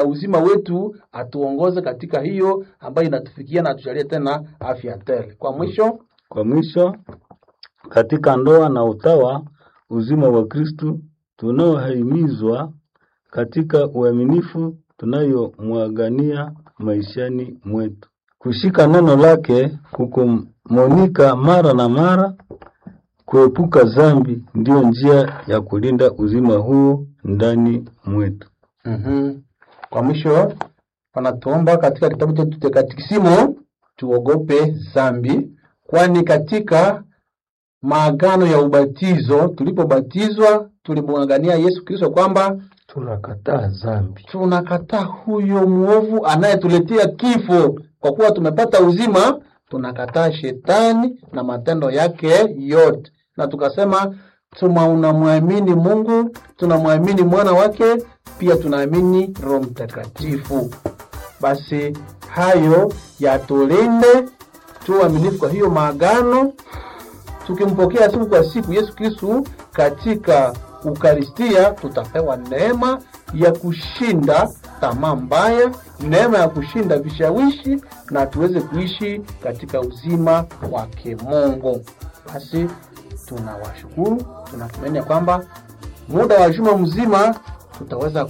uzima wetu, atuongoze katika hiyo ambayo inatufikia na atujalie tena afya tele. Kwa mwisho, Kwa mwisho, katika ndoa na utawa, uzima wa Kristu tunaohimizwa katika uaminifu tunayomwagania maishani mwetu, kushika neno lake, kukumonika mara na mara, kuepuka dhambi, ndiyo njia ya kulinda uzima huu ndani mwetu. mm kwa mwisho wanatuomba katika kitabu chetu cha Katekisimu tuogope dhambi, kwani katika maagano ya ubatizo tulipobatizwa tulimwangania Yesu Kristo kwamba tunakataa dhambi. tunakataa huyo mwovu anayetuletea kifo. Kwa kuwa tumepata uzima, tunakataa shetani na matendo yake yote, na tukasema tunamwamini Mungu, tunamwamini mwana wake, pia tunaamini Roho Mtakatifu. Basi hayo yatulinde, tuwe waaminifu kwa hiyo maagano tukimpokea siku kwa siku Yesu Kristu katika Ukaristia, tutapewa neema ya kushinda tamaa mbaya, neema ya kushinda vishawishi, na tuweze kuishi katika uzima wa kimungu. Basi tunawashukuru, tunatumaini ya kwamba muda wa juma mzima tutaweza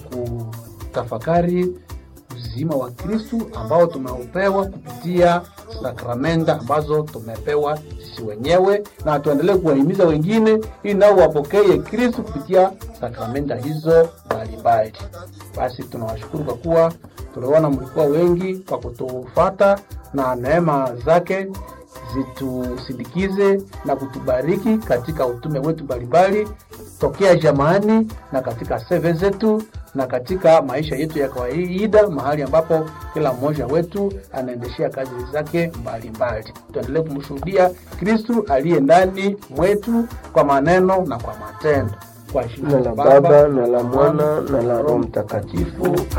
kutafakari uzima wa Kristu ambao tumeupewa kupitia sakramenta ambazo tumepewa sisi wenyewe, na tuendelee kuwahimiza wengine ili nao wapokee Kristu kupitia sakramenta hizo mbalimbali. Basi tunawashukuru kwa kuwa tuliona mlikuwa wengi kwa kutufata, na neema zake zitusindikize na kutubariki katika utume wetu mbalimbali tokea jamaani na katika seve zetu na katika maisha yetu ya kawaida, mahali ambapo kila mmoja wetu anaendeshea kazi zake mbalimbali. Tuendelee kumshuhudia Kristu aliye ndani mwetu kwa maneno na kwa matendo, kwa Na la Baba na la Mwana na la Roho Mtakatifu.